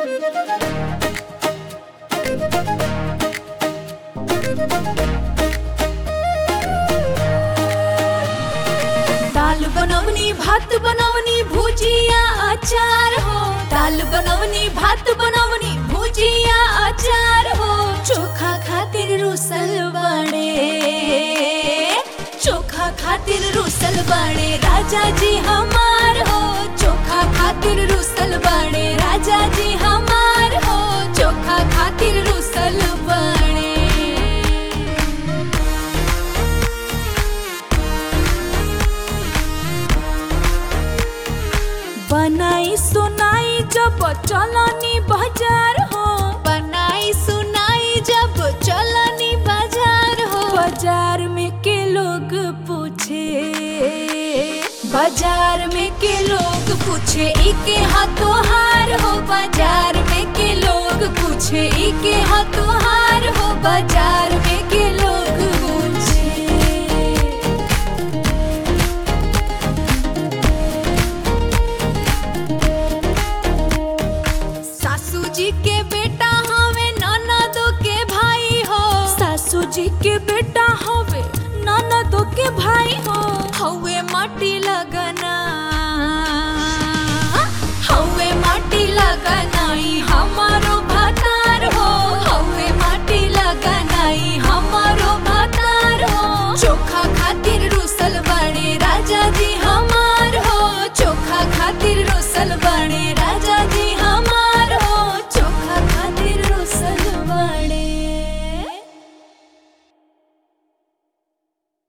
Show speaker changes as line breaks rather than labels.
दाल बनवनी भात बनवनी भुजिया अचार हो दाल बनवनी भात बनवनी भुजिया अचार हो चोखा खातिर रुसल बड़े चोखा खातिर रुसल बड़े राजा जी हमार हो चोखा खातिर रुसल बड़े राजा जी हमार हो चोखा खातिर रुसल बड़े बनाई सुनाई जब चलनी बाजार हो बनाई सुनाई जब चलनी बाजार हो बाजार में के लोग पूछे बाजार में के लोग पूछे इके हाथों हार हो बाजार में के लोग पूछे इके हाथों हार हो बाजार में के लोग पूछे सासू जी के बेटा हवे ननदो के भाई हो सासू जी के बेटा हवे ननदो के भाई हो हवे माटी लगा